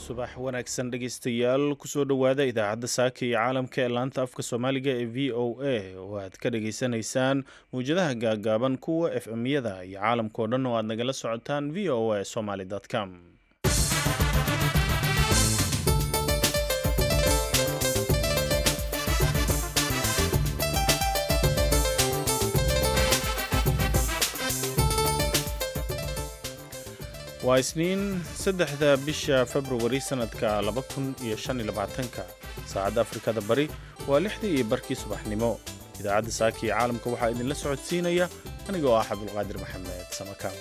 subax wanaagsan dhegeystayaal kusoo dhowaada idaacadda saaka iyo caalamka ee laanta afka soomaaliga ee v o a oo aad ka dhageysanaysaan mawjadaha gaagaaban kuwa f m-yada iyo caalamkao dhan oo aad nagala socotaan v o a somaly com waa isniin saddexda bisha februari sannadka laba kun iyo shan iyo labaatanka saacadda afrikada bari waa lixdii iyo barkii subaxnimo idaacadda saaka iyo caalamka waxaa idinla socodsiinaya aniga oo ah cabdulqaadir maxamed samakaab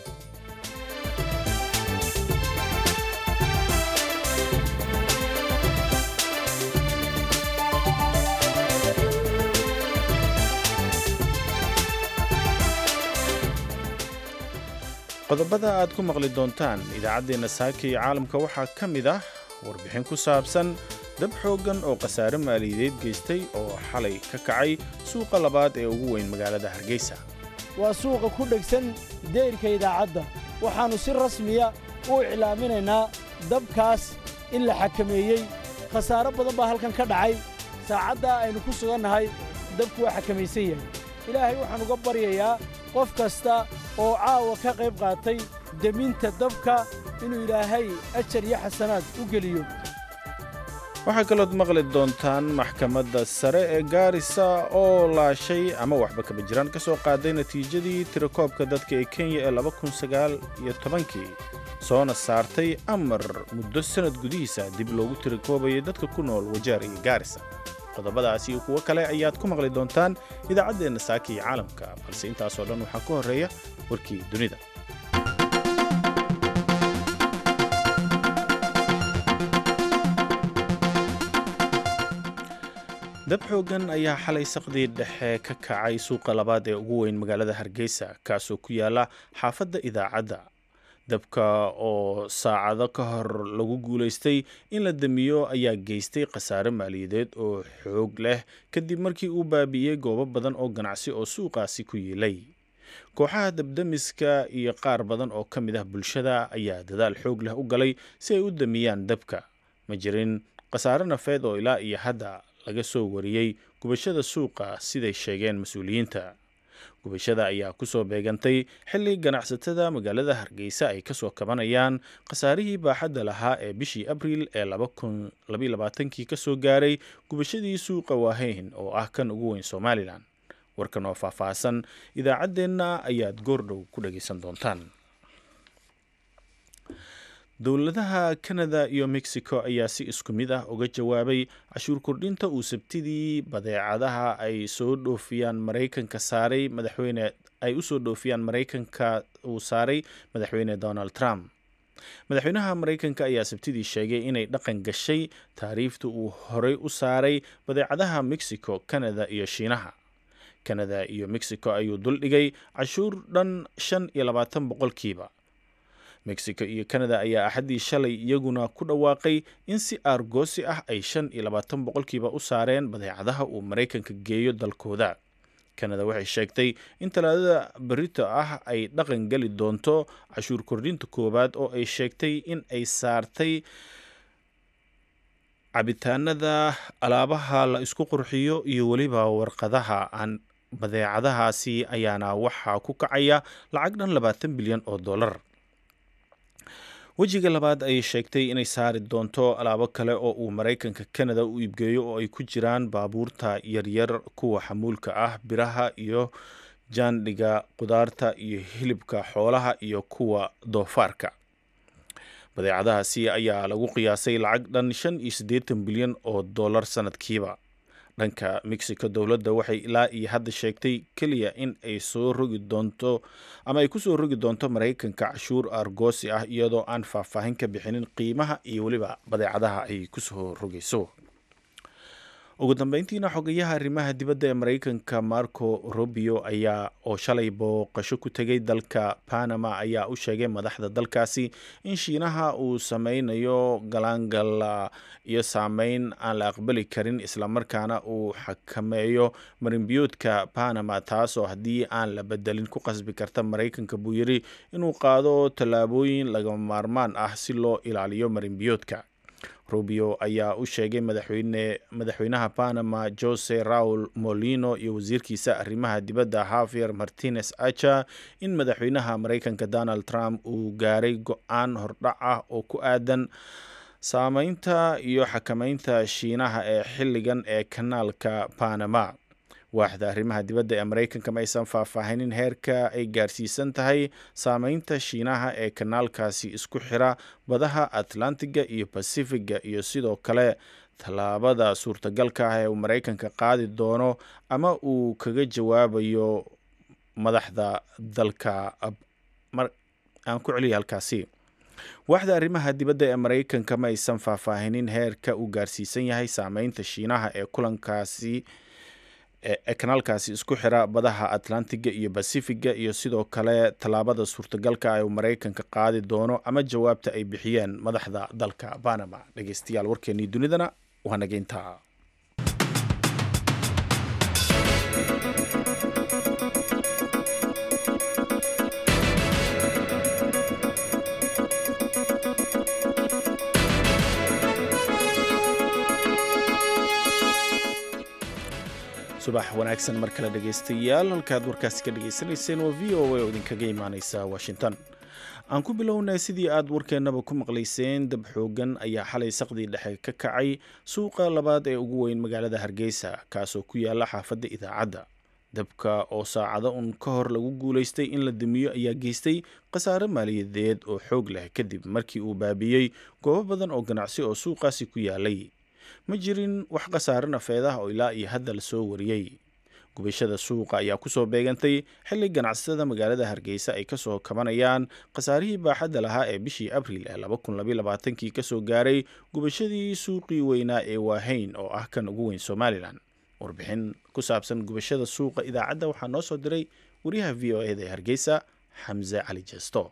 qodobada aad ku maqli doontaan idaacaddeenna saaka iyo caalamka waxaa ka mid ah warbixin ku saabsan dab xooggan oo khasaare maaliyadeed geystay oo xalay ka kacay suuqa labaad ee ugu weyn magaalada hargeysa waa suuqa ku dhegsan deyrka idaacadda waxaannu si rasmiya u iclaaminaynaa dabkaas in la xakameeyey khasaaro badan baa halkan ka dhacay saacaddaa aynu ku sugannahay dabku waa xakamaysan yahay ilaahay waxaan uga baryayaa qof kasta oo caawa ka qayb qaatay deminta dabka inuu ilaahay ajar iyo xasanaad u geliyo waxaa kalood maqli doontaan maxkamadda sare ee gaarisa oo laashay ama waxba kaba jiraan ka soo qaaday natiijadii tirakoobka dadka ee kenya ee laba kun sagaal iyo tobankii soona saartay amar muddo sannad gudihiisa dib loogu tirakoobayay dadka ku nool wajaar iyo gaarisa qodobadaas iyo kuwo kale ayaad ku maqli doontaan idaacaddeenna saaka iyo caalamka balse intaasoo dhan waxaa ka horreeya warkii dunida dab xooggan ayaa xalay saqdii dhexe ka kacay suuqa labaad ee ugu weyn magaalada hargeysa kaasoo ku yaala xaafadda idaacadda dabka oo saacado ka hor lagu guulaystay in la damiyo ayaa geystay khasaare maaliyadeed oo xoog leh kadib markii uu baabi'iyey goobo badan oo ganacsi oo suuqaasi ku yiilay kooxaha dabdamiska iyo qaar badan oo ka mid ah bulshada ayaa dadaal xoog leh u galay si ay u damiyaan dabka ma jirin khasaare nafeed oo ilaa iyo hadda laga soo wariyey gubashada suuqa siday sheegeen mas-uuliyiinta gubashada ayaa ku soo beegantay xilli ganacsatada magaalada hargeysa ay kasoo kabanayaan khasaarihii baaxadda lahaa ee bishii abriil ee kii ka soo gaaray gubashadii suuqa waaheyn oo ah kan ugu weyn somalilan warkan oo faahfaahsan idaacaddeenna ayaad goordhow ku dhagaysan doontaan dowladaha kanada iyo mexico ayaa si isku mid ah uga jawaabay cashuur kordhinta uu sabtidii badeecadaha ay soo dhoofiyaan maraykanka saaray madaxweyne ay usoo dhoofiyaan maraykanka uu saaray madaxweyne donald trump madaxweynaha maraykanka ayaa sabtidii sheegay inay dhaqan gashay taariifta uu horey u saaray badeecadaha mexico canada iyo shiinaha kanada iyo mexico ayuu duldhigay cashuur dhan shan iyo labaatan boqolkiiba mexico iyo canada ayaa axaddii shalay iyaguna ku dhawaaqay in si aargoosi ah ay shan iyo labaatan boqolkiiba u saareen badeecadaha uu maraykanka geeyo dalkooda kanada waxay sheegtay in talaadada berito ah ay dhaqan geli doonto cashuur kordhinta koowaad oo ay sheegtay in ay saartay cabitaanada alaabaha la isku qurxiyo iyo weliba warqadaha aan badeecadahaasi ayaana waxaa ku kacaya lacag dhan labaatan bilyan oo dollar wejiga labaad ayay sheegtay inay saari doonto alaabo kale oo uu maraykanka canada u iibgeeyo oo ay ku jiraan baabuurta yaryar kuwa xamuulka ah biraha iyo jaandhiga qudaarta iyo hilibka xoolaha iyo kuwa doofaarka badeecadahaasi ayaa lagu qiyaasay lacag dhan shan iyo siddeetan bilyan oo dollar sanadkiiba dhanka mexico dowladda waxay ilaa iyo hadda sheegtay keliya in ay soo rogi doonto ama ay kusoo rogi doonto maraykanka cashuur argoosi ah iyadoo aan faahfaahin ka bixinin qiimaha iyo weliba badeecadaha ay kusoo rogayso ugu dambeyntiina xogayaha arrimaha dibadda ee maraykanka marco rubio ayaa oo shalay booqasho ku tegay dalka panama ayaa u sheegay madaxda dalkaasi in shiinaha uu sameynayo galaangal iyo saameyn aan la aqbali karin islamarkaana uu xakameeyo marinbiyoodka panama taasoo haddii aan la bedelin ku qasbi karta maraykanka buu yiri inuu qaado tallaabooyin lagama maarmaan ah si loo ilaaliyo marinbiyoodka rubio ayaa u sheegay madaxweyne madaxweynaha panama jose raul molino iyo wasiirkiisa arrimaha dibadda havier martinez acha in madaxweynaha maraykanka donald trump uu gaaray go-aan hordhac ah oo ku aadan saameynta iyo xakameynta shiinaha ee xilligan ee kanaalka panama waaxda arrimaha dibadda ee maraykanka ma aysan faahfaahinin heerka ay gaarsiisan tahay saameynta shiinaha ee kanaalkaasi isku xira badaha atlantiga iyo basifiga iyo sidoo kale tallaabada suurtagalka ah ee uu maraykanka qaadi doono ama uu kaga jawaabayo madaxda dalka aan ku celiya halkaasi waaxda arrimaha dibadda ee maraykanka ma aysan faahfaahinin heerka uu gaarsiisan yahay saameynta shiinaha ee kulankaasi ee kanaalkaasi isku xira badaha atlantiga iyo basifiga iyo sidoo kale tallaabada suurtagalka ah uu maraykanka qaadi doono ama jawaabta ay bixiyeen madaxda dalka panama dhegeystayaal warkeenii dunidana waa nageynta subax wanaagsan mar kale dhegaystayaal halkaad warkaasi ka dhagaysanayseen waa v o a oo idinkaga imaaneysa washington aan ku bilownay sidii aad warkeennaba ku maqlayseen dab xoogan ayaa xalay saqdii dhexe ka kacay suuqa labaad ee ugu weyn magaalada hargeysa kaasoo ku yaala xaafadda idaacadda dabka oo saacado un ka hor lagu guulaystay in la damiyo ayaa geystay khasaare maaliyadeed oo xoog leh kadib markii uu baabiyey goobo badan oo ganacsi oo suuqaasi ku yaalay ma jirin wax khasaare nafeed ah oo ilaa iyo hadda la soo wariyey gubashada suuqa ayaa kusoo beegantay xilli ganacsatada magaalada hargeysa ay kasoo kabanayaan khasaarihii baaxadda lahaa ee bishii abriil ee kii kasoo gaaray gubashadii suuqii weynaa ee waahayn oo ah kan ugu weyn somalilan warbixin ku saabsan gubashada suuqa idaacadda waxaa noo soo diray wariyaha v o eda ee hargeysa xamse cali jeesto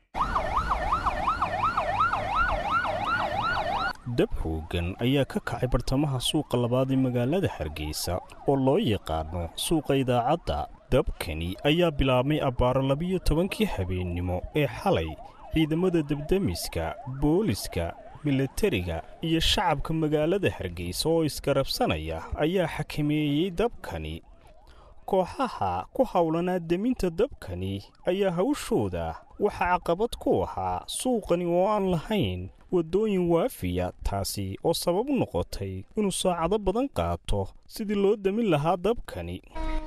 dab xoogan ayaa ka kacay bartamaha suuqa labaad ee magaalada hargeysa oo loo yaqaano suuqa idaacadda dabkani ayaa bilaabmay abbaaro labiyo tobankii habeennimo ee xalay ciidamada debdemiska booliska milatariga iyo shacabka magaalada hargeysa oo iskarabsanaya ayaa xakameeyey dabkani kooxaha ku howlanaa deminta dabkani ayaa hawshooda waxaa caqabad ku ahaa suuqani oo aan lahayn waddooyin waafiya taasi oo sabab u noqotay inuu saacado badan qaato sidii loo demin lahaa dabkani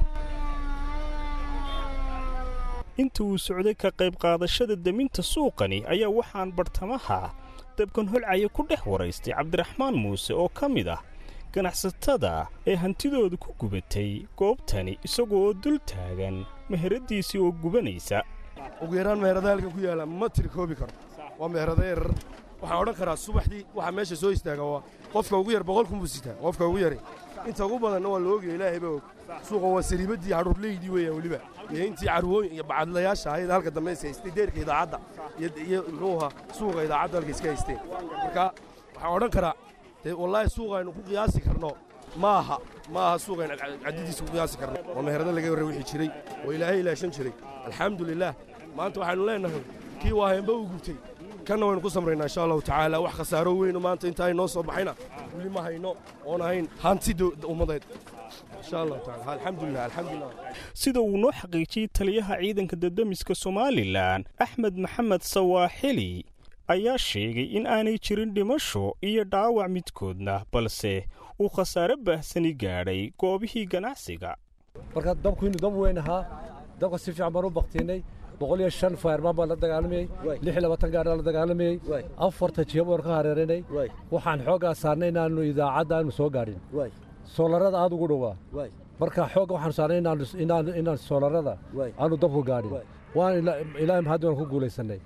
inta uu socday ka qayb qaadashada deminta suuqani ayaa waxaan bartamaha dabkan holcaya ku dhex waraystay cabdiraxmaan muuse oo ka mid ah ganacsatada ee hantidooda ku gubatay goobtani isagoo oo dul taagan meheradiisii oo gubanaysa ugu yaraan meherada halkan ku yaalla ma tirikoobi karo waa meherada yarar waxaan odhan karaa subaxdii waxaa meesha soo istaaga waa qofka ugu yar boqol kun buu sitaa qofka ugu yari inta ugu badanna waa la ogaya ilaahay baa og suuqan waa sariibaddii cadhuurleydii weeyaan weliba iyo intii carwooyin iyo bacadlayaasha ahayd halka dambe is haystay deerka idaacadda iyo muxuu ahaa suuqa idaacadda halka iska haysteen marka waxaan odhan karaa dee wallaahi suuqa aynu ku qiyaasi karno ma aha ma aha suuqa aynu caddidiisa ku qiyaasi karno waa meherada laga warra wixii jiray oo ilaahay ilaashan jiray alxamdulilaah maanta waxaynu leenahay kii waa heenba uu gubtay kanna waynu ku samraynaa insha allahu tacaala wax khasaaro weyno maanta intaa inoo soo baxayna weli ma hayno oon ahayn hanti ummadeed insha allahu tacaala alxamdulilah alxamdulilah sida uu noo xaqiijiyey taliyaha ciidanka dadamiska somalilan axmed maxamed sawaaxili ayaa sheegay in aanay jirin dhimasho iyo dhaawac midkoodna balse uu khasaare baahsani gaadhay goobihii ganacsiga marka dabku inuu dab weyn ahaa dabka si fiican baan u baktiinay boqol iyo shan fayrmaan baan la dagaalamayey lix iyo labaatan gaadhaa la dagaalamayey afarta jiba baan ka hareeranay waxaan xooggaa saarnay inaannu idaacadda aanu soo gaadhin soolarada aad ugu dhowaa marka xoogga waxaanu saarnay inaan soolarada aanu dabku gaadhin waan ilaahay mahaddi waan ku guulaysannay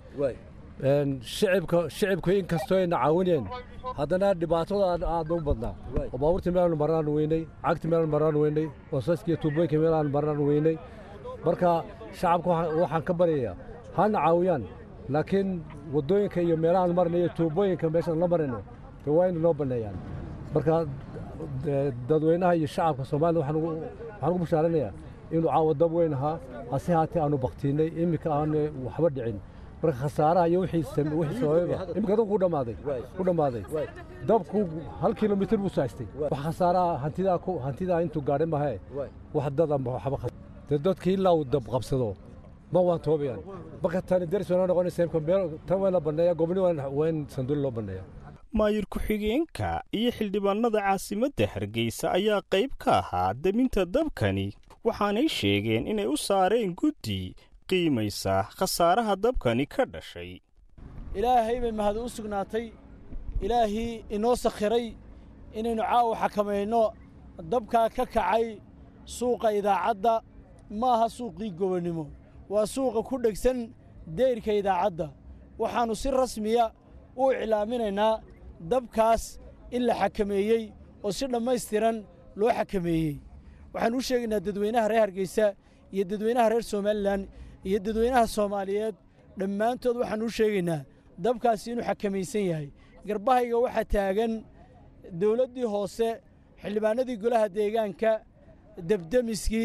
shicibka shicibku in kastoo ayna caawineen haddana dhibaatada aad u badnaa oo baabuurtii meelaanu marnaan weynay cagti meelaanu marnaan weynay wasaskiiyo tuubooyinka meelaanu marnaan weynay marka shacabka waxaan ka baryayaa hana caawiyaan laakiin waddooyinka iyo meelahaan marna iyo tuubooyinka meeshaan la marayno de waa ina noo banneeyaan marka dadweynaha iyo shacabka soomaalida waxaan ugu bashaaranayaa inuu caawa dab weyn ahaa hase haatee aanu baktiinnay iminka aanu waxba dhicin marka khasaaraha iyo wixii sabababa iminka dadku ku dhammaaday ku dhammaaday dabku hal kilomitir buu saaystay wax khasaaraha hantidaa ku hantidaa intuu gaadhay mahe wax dada waxba dee dadkii ilaa uu dab qabsado ma waan toobayaan marka tani daris waa noqonaysa imka meel tan waa la banneeya gobni waa in sanduuli loo banneeya maayir ku-xigeenka iyo xildhibaanada caasimadda hargeysa ayaa qayb ka ahaa deminta dabkani waxaanay sheegeen inay u saareen guddi qiimaysa khasaaraha dabkani ka dhashay ilaahay bay mahad u sugnaatay ilaahii inoo sakhiray inaynu caawa xakamayno dabkaa ka kacay suuqa idaacadda ma aha suuqii gobonnimo waa suuqa ku dhegsan deyrka idaacadda waxaannu si rasmiya u iclaaminaynaa dabkaas in la xakameeyey oo si dhammaystiran loo xakameeyey waxaan u sheegaynaa dadweynaha reer hargeysa iyo dadweynaha reer somalilan iyo dadweynaha soomaaliyeed dhammaantood waxaan u sheegaynaa dabkaasi inuu xakamaysan yahay garbahayga waxaa taagan dawladdii hoose xildhibaanadii golaha deegaanka debdemiskii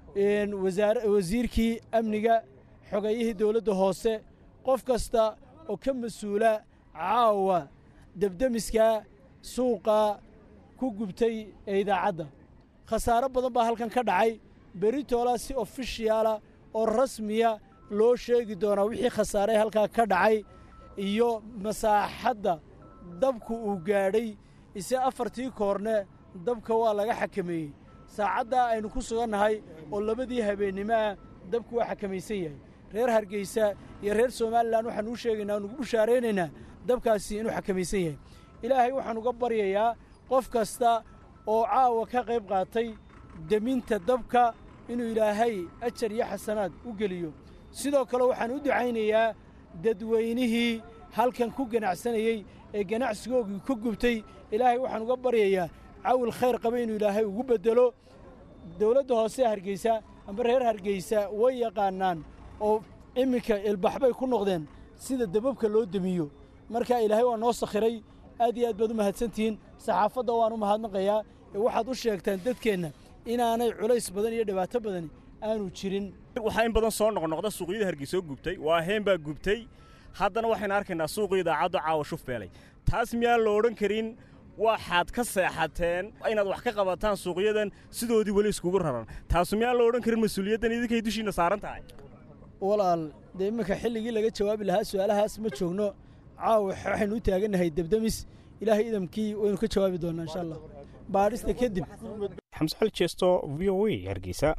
wasiirkii amniga xogayihii dawladda hoose qof kasta oo ka mas-uula caawa debdemiskaa suuqa ku gubtay ee idaacadda khasaaro badan baa halkan ka dhacay beritoola si ofishiyaala oo rasmiya loo sheegi doonaa wixii khasaare halkaa ka dhacay iyo masaaxadda dabku uu gaadhay ise afartii koorne dabka waa laga xakameeyey saacaddaa aynu ku sugannahay oo labadii habeennimo ah dabku waa xakamaysan yahay reer hargeysa iyo reer somalilan waxaan uu sheegaynaa o nugu bushaaraynaynaa dabkaasi inuu xakamaysan yahay ilaahay waxaan uga baryayaa qof kasta oo caawa ka qayb qaatay deminta dabka inuu ilaahay ajar iyo xasanaad u geliyo sidoo kale waxaan u ducaynayaa dadweynihii halkan ku ganacsanayey ee ganacsigoogii ku gubtay ilaahay waxaan uga baryayaa cawil khayr qaba inuu ilaahay ugu beddelo dawladda hoose hargeysa amba reer hargeysa way yaqaannaan oo iminka ilbaxbay ku noqdeen sida dababka loo demiyo marka ilaahay waa noo sakhiray aad iyo aad baad u mahadsantihiin saxaafadda waan u mahadnaqayaa ee waxaad u sheegtaan dadkeenna inaanay culays badan iyo dhibaato badani aanu jirin waxaa in badan soo noqnoqda suuqyada hargeysoo gubtay waa heen baa gubtay haddana waxaynu arkaynaa suuqii idaacaddu caawa shufbeelay taas miyaan la odhan karin waxaad ka seexateen inaad wax ka qabataan suuqyadan sidoodii weli iskugu raran taasu miyaan la odhan karin mas-uuliyaddan idinkay dushiinna saaran tahay walaal dee iminka xilligii laga jawaabi lahaa su'aalahaas ma joogno caawa waxaynu u taagannahay debdemis ilaahay idamkii waynu ka jawaabi doonnaa insha allah baadhista kadib xamse xal jeesto v o a hargeysa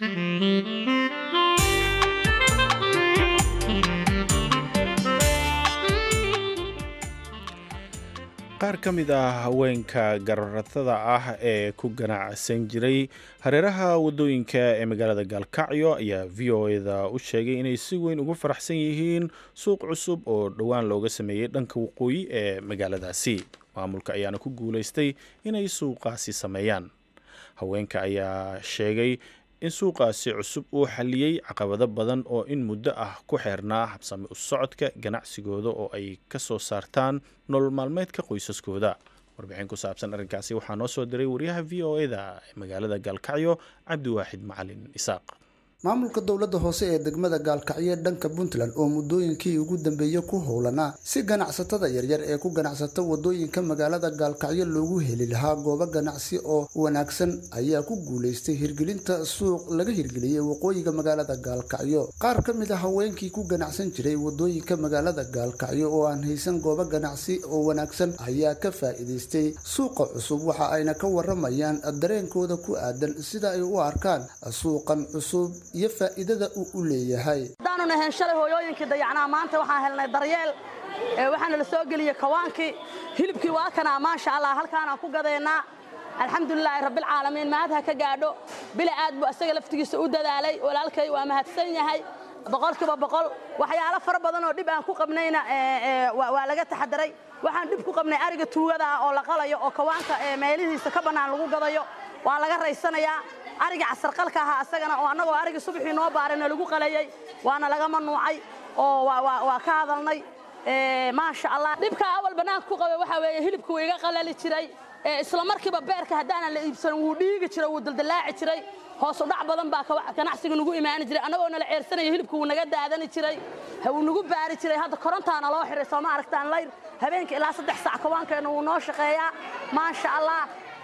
qaar ka mid ah haweenka gararatada ah ee ku ganacsan jiray hareeraha wadooyinka ee magaalada gaalkacyo ayaa v o eda u sheegay inay si weyn ugu faraxsan yihiin suuq cusub oo dhowaan looga sameeyey dhanka waqooyi ee magaaladaasi maamulka ayaana ku guulaystay inay suuqaasi sameeyaan haweenka ayaa sheegay in suuqaasi cusub uu xaliyey caqabado badan oo in muddo ah ku xeernaa habsami u socodka ganacsigooda oo ay ka soo saartaan nolol maalmeedka qoysaskooda warbixin ku saabsan arrinkaasi waxaa noo soo diray wariyaha v o eda ee magaalada gaalkacyo cabdiwaaxid macalin isaaq maamulka dowladda hoose ee degmada gaalkacyo dhanka puntland oo muddooyinkii ugu dambeeyey ku howlanaa si ganacsatada yaryar ee ku ganacsata wadooyinka magaalada gaalkacyo loogu heli lahaa goobo ganacsi oo wanaagsan ayaa ku guulaystay hirgelinta suuq laga hirgeliyey waqooyiga magaalada gaalkacyo qaar ka mid a haweenkii ku ganacsan jiray wadooyinka magaalada gaalkacyo oo aan haysan goobo ganacsi oo wanaagsan ayaa ka faa'iidaystay suuqa cusub waxa ayna ka waramayaan dareenkooda ku aadan sida ay u arkaan suuqan cusub iyo faa'iidada uu u leeyahay haddaanu nahayn shalay hooyooyinkii dayacnaa maanta waxaan helnay daryeel waxaana la soo geliyey kawaankii hilibkii waa kanaa maasha allah halkaanaan ku gadaynaa alxamdulilaahi rabbilcaalamiin mahad ha ka gaadho bila aad buu asaga laftigiisa u dadaalay walaalkay waa mahadsan yahay boqolkiiba boqol waxyaalo fara badan oo dhib aan ku qabnayna waa laga taxadaray waxaan dhib ku qabnay ariga tuugada ah oo la qalayo oo kawaanka meelihiisa ka bannaan lagu gadayo waa laga raysanayaa ariga casarqalka ahaa asagana oo annagoo arigii subaxii noo baarayna lagu qalayey waana laga manuucay oo waa ka hadalnay maasha allah dhibka awal bannaanka ku qabay waxaa weeye hilibka wuu iga qalali jiray isla markiiba beerka haddaanan la iibsanin wuu dhiigi jiray wuu daldallaaci jiray hoos u dhac badan baa ganacsiga nagu imaani jiray annagoo nala ceersanaya hilibka wuu naga daadani jiray wuu nagu baari jiray hadda korontaana loo xiray sooma aragtaan layr habeenka ilaa saddex sac kawaankeenna wuu noo shaqeeyaa maasha allah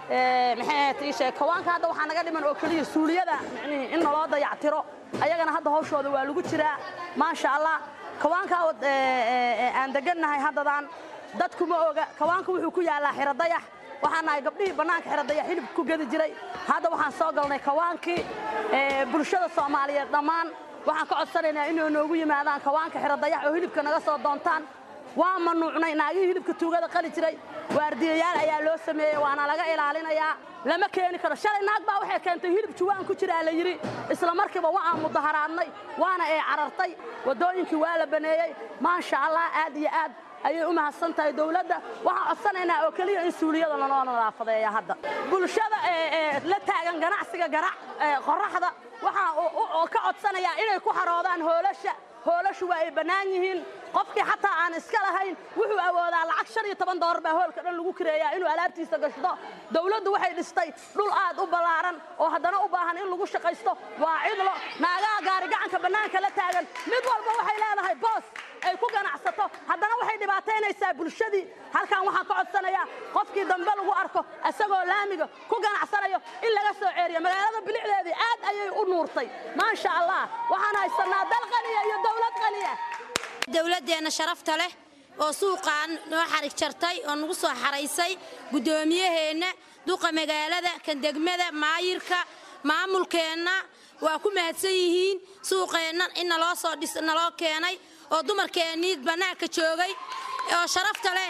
maxay kawaanka hadda waxaa naga dhiman oo keliya suuliyada in naloo dayactiro ayagana hadda hawshooda waa lagu jiraa maasha allah kawaanka aan degannahay haddadan dadku ma oga kawaanka wuxuu ku yaallaa xiro dayax waxaan nahay gabdhihii bannaanka xiro dayax hilibka ku gedi jiray hadda waxaan soo galnay kawaankii bulshada soomaaliyeed dhammaan waxaan ka codsanaynaa inay noogu yimaadaan kawaanka xiro dayax oo hilibka naga soo doontaan waa manuucnay naagihii hilibka tuugada qali jiray waardiyayaal ayaa loo sameeyey waana laga ilaalinayaa lama keeni karo shalay naag baa waxay keentay hilib juwaan ku jiraa la yidhi isla markiiba waa aan mudaharaadnay waana ay carartay waddooyinkii waa la baneeyey maasha allah aad iyo aad ayay u mahadsan tahay dowladda waxaan codsanaynaa oo keliya in suuliyada lanoo nadaafadeeya hadda bulshada la taagan ganacsiga garac qorraxda waxaa oo ka codsanayaa inay ku xaroodaan hoolasha hoolashu waa ay bannaan yihiin qofkii xataa aan iska lahayn wuxuu awoodaa lacag shan iyo toban doolar baa hoolka dhan lagu kireeyaa inuu alaabtiisa gashdo dowladdu waxay dhistay dhul aad u ballaaran oo haddana u baahan in lagu shaqaysto waa cidlo naagaha gaarigacanka bannaanka la taagan mid walba waxay leedahay boos ay ku ganacsato haddana waxay dhibaataynaysaa bulshadii halkan waxaan ka codsanayaa qofkii dambe lagu arko isagoo laamiga ku ganacsanayo in laga soo ceeriyo magaalada bilicdeedii aad ayay u nuurtay maasha allah waxaan haysannaa dal qaniya iyo dowlad qaniya dowladdeenna sharafta leh oo suuqaan noo xarig jartay oo nagu soo xaraysay guddoomiyaheenna duqa magaalada kan degmada maayirka maamulkeenna waa ku mahadsan yihiin suuqeenna in naloo soo dhis naloo keenay oo dumarkeennii bannaanka joogay oo sharafta leh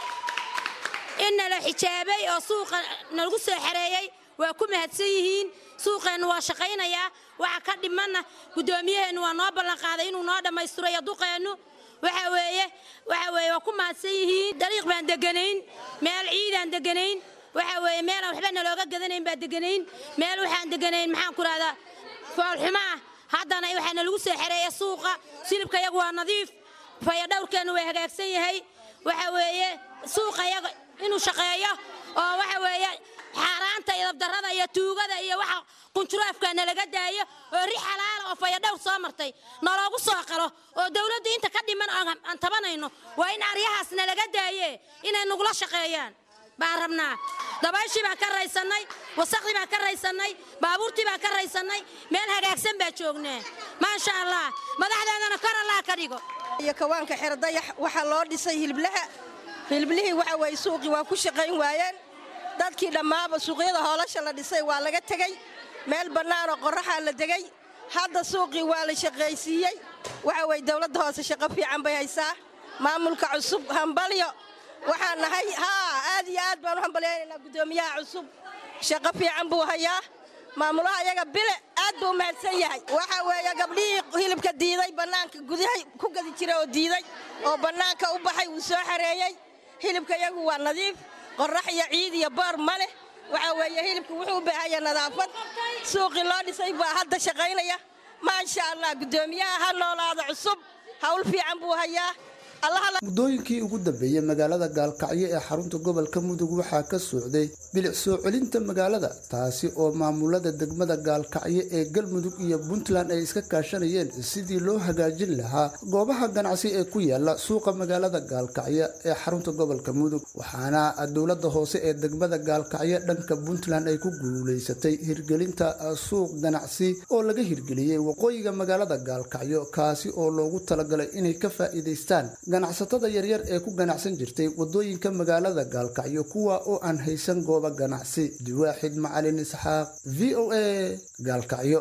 in nala xijaabay oo suuqa nalagu soo xareeyey waa ku mahadsan yihiin suuqeennu waa shaqaynayaa waxa ka dhimanna guddoomiyaheennu waa noo ballanqaaday inuu noo dhammaystirayo duqeennu waxa weeye waxa weeye waa ku mahadsan yihiin dariiq baan deganayn meel ciidaan deganayn waxa weeye meelaan waxba nalooga gadanayn baan deganayn meel waxaan deganayn maxaan ku rahdaa foolxumo ah haddana waxaa nalagu soo xereeya suuqa silibka yagu waa nadiif fayadhowrkeennu waa hagaagsan yahay waxa weeye suuqa yaga inuu shaqeeyo oo waxa weeye xaaraanta iyo dabdarrada iyo tuugada iyo waxa qunjuraafka nalaga daayo oo ri xalaala oo fayadhowr soo martay naloogu soo qalo oo dawladdu inta ka dhiman aan tabanayno waa in aryahaas nalaga daaye inay nagula shaqeeyaan baan rabnaa dabayshii baan ka raysannay wasaqdii baan ka raysannay baabuurtii baan ka raysannay meel hagaagsan baa joognaa maasha allah madaxdeedana kor allah ka dhigo iyo kawaanka xerdayax waxaa loo dhisay hiliblaha hiliblihii waxa weeye suuqii waa ku shaqayn waayeen dadkii dhammaaba suuqyada hoolasha la dhisay waa laga tegey meel bannaanoo qorraxaa la degay hadda suuqii waa la shaqaysiiyey waxa weye dawladda hoose shaqo fiican bay haysaa maamulka cusub hambalyo waxaan nahay haa aad iyo aad baan u hambalyaynaynaa guddoomiyaha cusub shaqo fiican buu hayaa maamulaha iyaga bile aad buu mahadsan yahay waxa weeye gabdhihii hilibka diiday bannaanka gudaha ku gadi jira oo diiday oo bannaanka u baxay wuu soo xareeyey hilibka iyagu waa nadiif qorrax iyo ciid iyo boor ma leh waxa weeye hilibka wuxuu u baahanya nadaafad suuqii loo dhisay baa hadda shaqaynaya maasha allah guddoomiyaha ha noolaada cusub hawl fiican buu hayaa muddooyinkii ugu dambeeyey magaalada gaalkacyo ee xarunta gobolka mudug waxaa ka socday bilic soo celinta magaalada taasi oo maamulada degmada gaalkacyo ee galmudug iyo puntland ay iska kaashanayeen sidii loo hagaajin lahaa goobaha ganacsi ee ku yaala suuqa magaalada gaalkacyo ee xarunta gobolka mudug waxaana dowlada hoose ee degmada gaalkacyo dhanka puntland ay ku guulaysatay hirgelinta suuq ganacsi oo laga hirgeliyey waqooyiga magaalada gaalkacyo kaasi oo loogu talagalay inay ka faa'iidaystaan ganacsatada yaryar ee ku ganacsan jirtay wadooyinka magaalada gaalkacyo kuwa oo aan haysan goobo ganacsi diwaaxid macalin isxaaq v o a gaalkacyo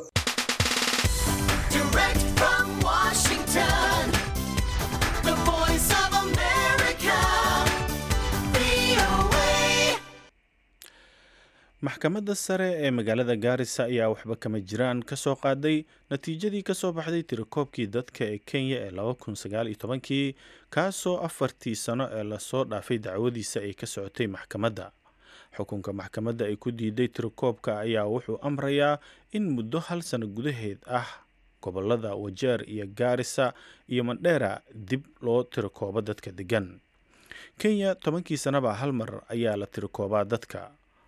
maxkamadda sare ee magaalada gaarisa ayaa waxba kama jiraan ka soo qaaday natiijadii ka soo baxday tirakoobkii dadka ee kenya ee laba kun sagaal iyo tobankii kaasoo afartii sano ee lasoo dhaafay dacwadiisa ay ka socotay maxkamadda xukunka maxkamadda ay ku diiday tirakoobka ayaa wuxuu amrayaa in muddo hal sano gudaheed ah gobolada wajeer iyo gaarisa iyo mandheera dib loo tirakoobo dadka degan kenya tobankii sanaba hal mar ayaa la tirakoobaa dadka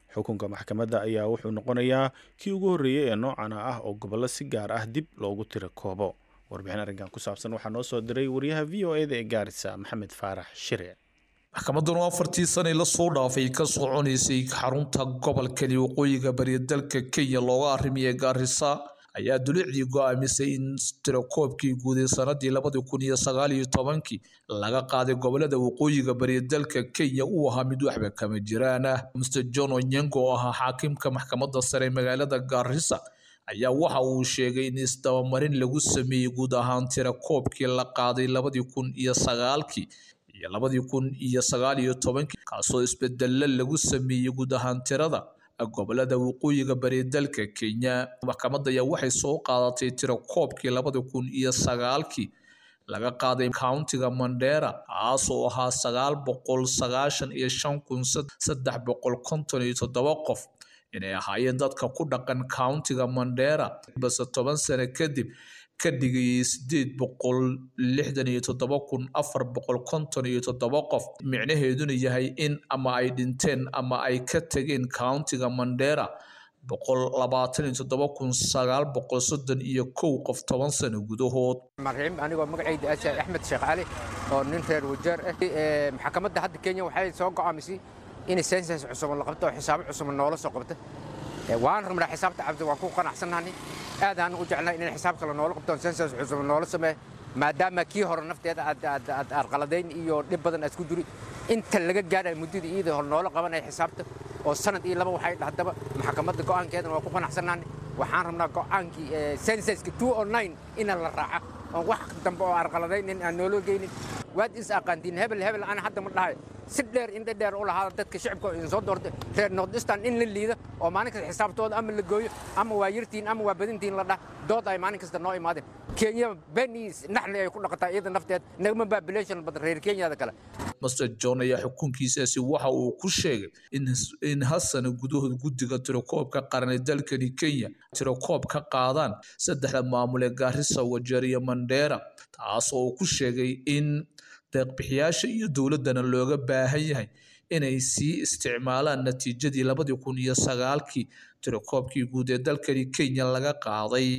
xukunka maxkamadda ayaa wuxuu noqonayaa kii ugu horreeyey ee noocana ah oo gobollo si gaar ah dib loogu tira koobo warbixin arrinkan ku saabsan waxaa noo soo diray wariyaha v o eda ee gaarisa maxamed faarax shire maxkamaddan oo afartii sanay la soo dhaafay ka soconaysay xarunta gobolkani waqooyiga bariya dalka kenya looga arrimiyay gaarisa ayaa dulicdii go'aamisay in tirakoobkii guud ee sanadii labadi kun iyo sagaal iyo tobankii laga qaaday gobolada waqooyiga bariya dalka kenya uu ahaa mid waxba kama jiraan ah mr john onyengo oo ahaa xaakimka maxkamadda sare magaalada gaarisa ayaa waxa uu sheegay in isdabamarin lagu sameeyey guud ahaan tirakoobkii la qaaday labadii kun iyo sagaalkii iyo labadii kun iyo sagaal iyo tobankii kaasoo isbedelo lagu sameeyey guud ahaan tirada gobolada waqooyiga bari dalka kenya maxkamadda ayaa waxay soo qaadatay tirakoobkii labadi kun iyo sagaalkii laga qaaday countiga mandera kaasoo ahaa sagaal boqol sagaashan iyo shan kun saddex boqol konton iyo toddoba qof inay ahaayeen dadka ku dhaqan countiga mandera base toban sano kadib ka dhigayay sideed boqol lixdan iyo toddoba kun afar boqol konton iyo toddoba qof micnaheeduna yahay in ama ay dhinteen ama ay ka tageen countiga mandera boqol labaatan iyo toddoba kun sagaal boqol soddon iyo kow qof toban sano gudahood marxiim anigoo magacayda ashaad axmed sheekh cali oo nin reer wajeer ah maxkamadda hadda kenya waxay soo go'aamisay in sensas cusub la qabto oo xisaabo cusub noola soo qabto waan rabnaa xisaabta cabdi waan ku qanacsannahay aadaan u jeclay in xisaab kale noola qabto sensas cusub noola sameeyo maadaama kii hore nafteeda aad arqaladayn iyo dhib badan aad ku jiri inta laga gaadhay muddada iyada hore noola qabanaya xisaabta oo sanad iyo laba waxay dhahdaba maxkamadda go'aankeedana waa ku qanacsannahay waxaan rabnaa go'aankii sensaska ina la raaca oon wax dambe oo arqaladayn in aan noola geynin waad is aqaantiin hebel hebel ana hadda ma dhahay si dheer indha dheer u lahaada dadka shacibka idin soo doortay reer nordistan in la liida oo maalin kasta xisaabtooda ama la gooyo ama waa yartiin ama waa badintiin la dhah dood ay maalin kasta noo imaadeen kenya beniis naxli ay ku dhaqataa iyada nafteed nagama population badan reer kenyada kale master john ayaa xukunkiisaasi waxa uu ku sheegay in hal sano gudahood guddiga tirakoobka qaran ee dalkani kenya tirakoob ka qaadaan saddexda maamul ee gaarisa wajeer iyo mandheera taasoo uu ku sheegay in deeqbixiyaasha iyo dowladdana looga baahan yahay inay sii isticmaalaan natiijadii labadii kun iyo sagaalkii tirakoobkii guud ee dalkani kenya laga qaaday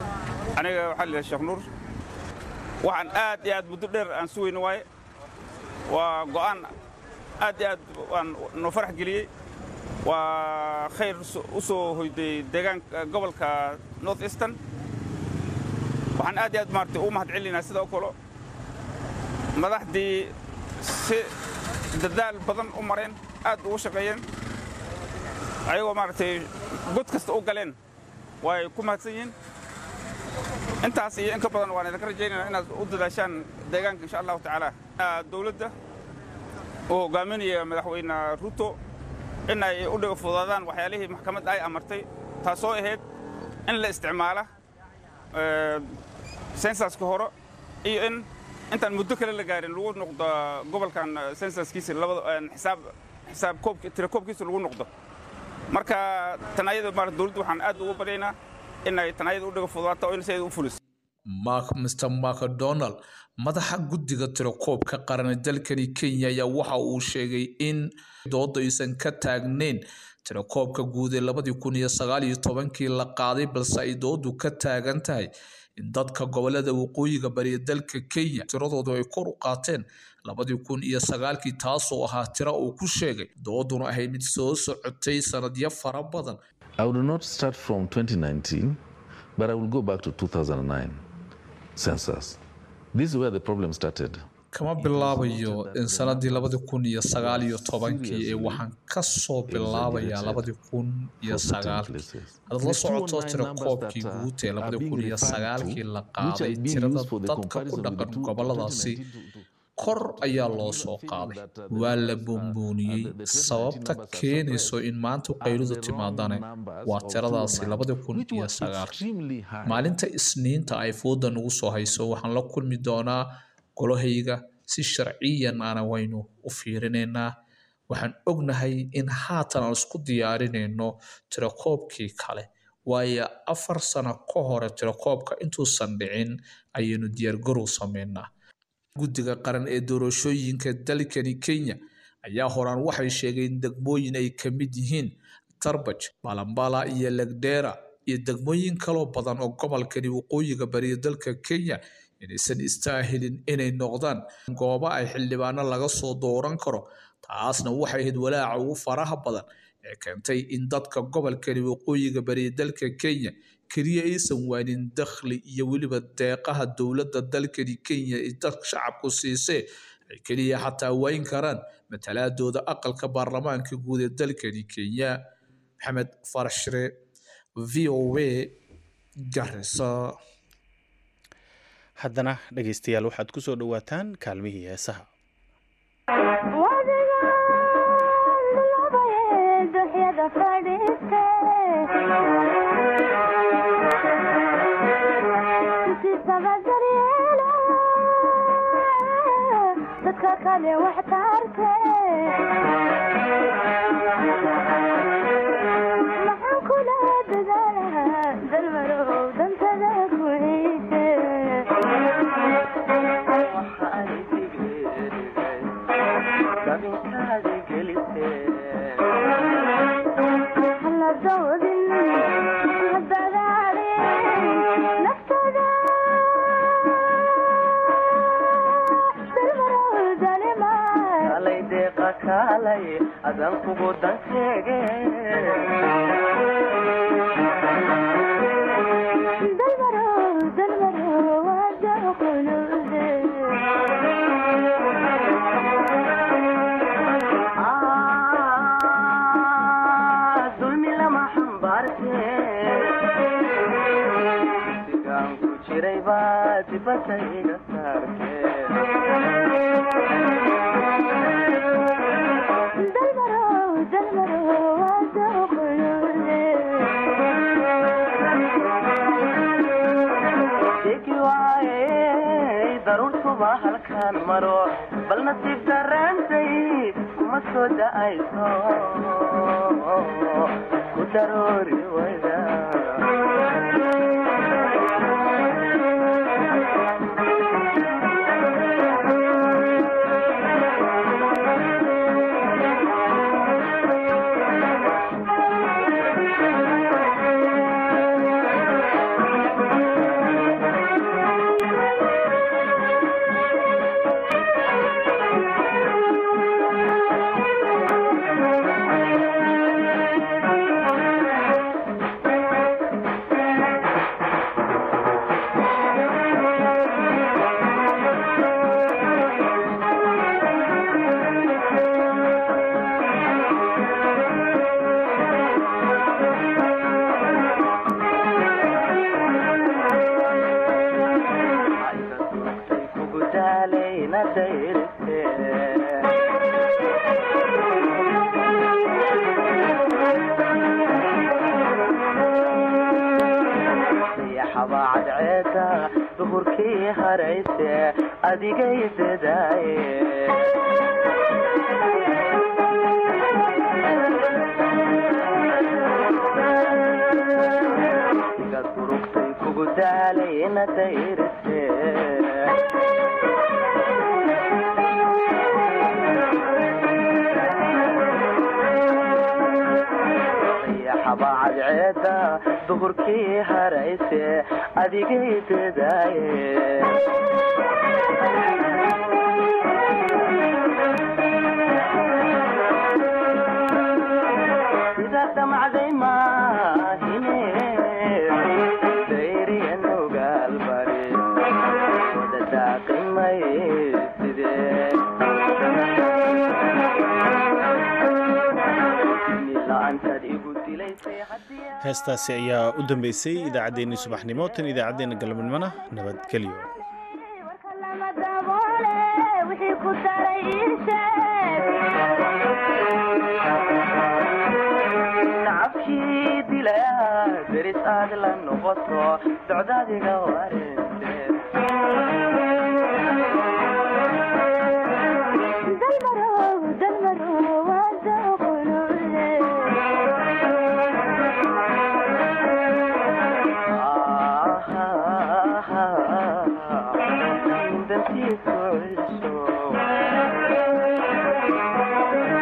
aniga waxaa la sheekh nuur waxaan aad iyo aad muddo dheer aan sugayno waaye waa go'aan aad iyo aad waan noo farax geliyey waa khayr u soo hoyday deegaanka gobolka north eastern waxaan aad iyo aad maaragtay ugu mahad celinaynaa sidoo kale madaxdii si dadaal badan u mareen aad ugu shaqeeyeen ayagoo maaragtay god kasta u galeen way ku mahadsan yihiin intaas iyo in ka badan waan idinka rajaynaynaa inaad u dadaashaan deegaanka insha allahu tacaala dowladda uu hogaaminaya madaxweyne ruto in ay u dhigo fudaadaan waxyaalihii maxkamadda ay amartay taasoo ahayd in la isticmaala sensaska hore iyo in intaan muddo kale la gaarin lagu noqdo gobolkan sensaskiisa xisaab xisaab koobki tirakoobkiisa lagu noqdo marka tanayada maarata dowladda waxaan aad ugu baryaynaa in ay tanayada u dhigo fudaato oo in sideeda u fuliso mark mr macdonald madaxa guddiga tirakoobka qaran dalkani kenya ayaa waxa uu sheegay in dooda aysan ka taagneyn tirakoobka guud ee labadii kun iyo sagaal iyo tobankii la qaaday balse ay doodu ka taagan tahay in dadka gobolada waqooyiga bariya dalka kenya tiradoodu ay kor u qaateen labadii kun iyo sagaalkii taasoo ahaa tira uu ku sheegay dooduna ahayd mid soo socotay sanadyo fara badan I will not start from 2019, but I will go back to 2009 census. This is where the problem started. kama bilaabayo in sanadii labadi kun iyo sagaal iyo tobankii ee waxaan ka soo bilaabayaa labadi kun iyo sagaalkii hadaad la socoto tirakoobkii guud ee labadi kun iyo sagaalkii la qaaday tirada dadka ku dhaqan goboladaasi kor ayaa loo soo qaaday waa la boombooniyey sababta keenayso in maanta qayludu timaadane waa tiradaasi labadi kun iyo sagaalkii maalinta isniinta ay fooda nagu soo hayso waxaan la kulmi doonaa golahayga si sharciyan ana waynu u fiirinaynaa waxaan ognahay in haatan aan isku diyaarinayno tirakoobkii kale waayo afar sano ka hore tirakoobka intuusan dhicin ayaynu diyaargarow sameynaa guddiga qaran ee doorashooyinka dalkani kenya ayaa horaan waxay sheegeen degmooyin ay ka mid yihiin tarbaj balambala iyo legdera iyo degmooyin kaloo badan oo gobolkani waqooyiga bariya dalka kenya inaysan istaahilin inay noqdaan goobo ay xildhibaano laga soo dooran karo taasna waxay ahayd walaaca ugu faraha badan ee keentay in dadka gobolkani waqooyiga bariya dalka kenya keliya aysan waanin dakhli iyo weliba deeqaha dowladda dalkani kenya ee dadka shacabku siisee ay keliya xataa waayin karaan matalaadooda aqalka baarlamaanka guud ee dalkani kenya maxamed farashre v o a garisa haddana dhegaystayaal waxaad ku soo dhowaataan kaalmihii heesaha heestaasi ayaa u dambeysay idaacaddeenii subaxnimo tan idaacaddeenna galabnimona nabadgelyo nacabkii dilaa deris aad la noqoto socdaadiga ware